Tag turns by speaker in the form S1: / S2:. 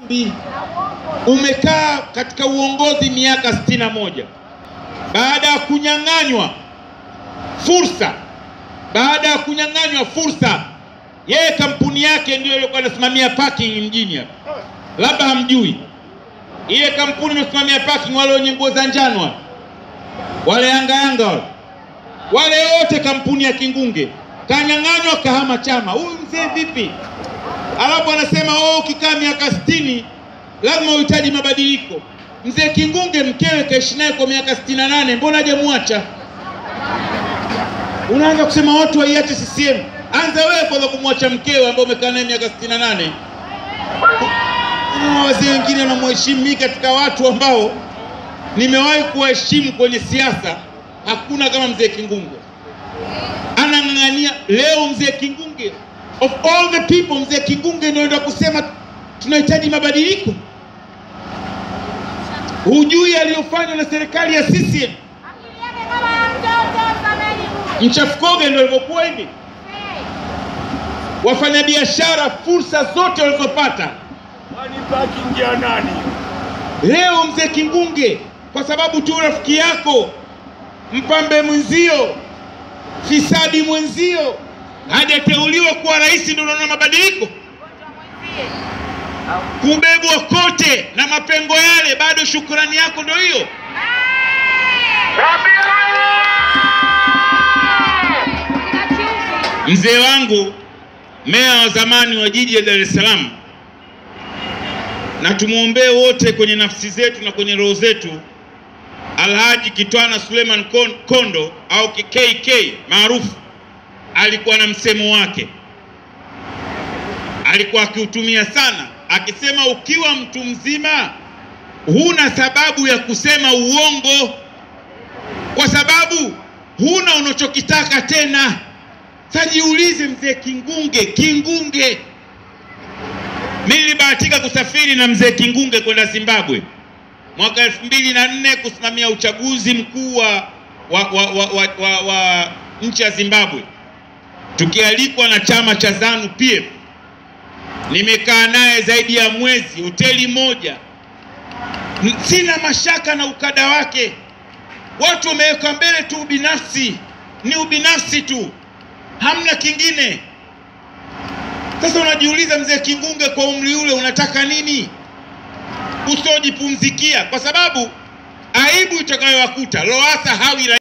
S1: umekaa katika uongozi miaka sitini na moja baada ya kunyang'anywa fursa, baada ya kunyang'anywa fursa, yeye kampuni yake ndio ilikuwa anasimamia parking mjini hapa, labda hamjui ile kampuni inasimamia parking, wale wenye nguo za njano wale wale Yanga Yanga wale wale wote, kampuni ya Kingunge kanyang'anywa, kahama chama. Huyu mzee vipi? Alafu anasema oh, ukikaa miaka sitini lazima uhitaji mabadiliko. Mzee Kingunge mkewe kaishi naye kwa miaka sitini na nane mbona hajamwacha? Unaanza kusema watu waiache CCM. Anza wewe kwanza kumwacha mkewe ambao umekaa naye miaka sitini na nane. Wazee wengine wanamheshimu. Mimi katika watu ambao nimewahi kuwaheshimu kwenye siasa, hakuna kama mzee Kingunge. Anang'ang'ania leo. Mzee Kingunge, of all the people, mzee Kingunge ndio enda kusema tunahitaji mabadiliko. Hujui aliyofanywa na serikali ya CCM. Mchafukoge ndio alivyokuwa hivi. Wafanyabiashara fursa zote walizopata
S2: Kwani parking ya nani?
S1: leo mzee Kingunge, kwa sababu tu rafiki yako mpambe mwenzio fisadi mwenzio hajateuliwa kuwa rais, ndio unaona mabadiliko kubebwa kote na mapengo yale, bado shukrani yako ndio hiyo. Mzee wangu meya wa zamani wa jiji la Dar es Salaam, na tumwombee wote kwenye nafsi zetu na kwenye roho zetu, Alhaji Kitwana Suleiman Kon- Kondo au KK maarufu, alikuwa na msemo wake, alikuwa akiutumia sana, akisema ukiwa mtu mzima huna sababu ya kusema uongo, kwa sababu huna unachokitaka tena. Sasa jiulize, mzee Kingunge, Kingunge, mimi nilibahatika kusafiri na mzee Kingunge kwenda Zimbabwe mwaka elfu mbili na nne kusimamia uchaguzi mkuu wa, wa, wa, wa, wa, wa, wa nchi ya Zimbabwe, tukialikwa na chama cha ZANU PF. Nimekaa naye zaidi ya mwezi hoteli moja, N- sina mashaka na ukada wake. Watu wameweka mbele tu ubinafsi, ni ubinafsi tu, hamna kingine. Sasa unajiuliza mzee Kingunge, kwa umri ule unataka nini? Usojipumzikia, kwa sababu aibu itakayowakuta Lowassa hawi rais.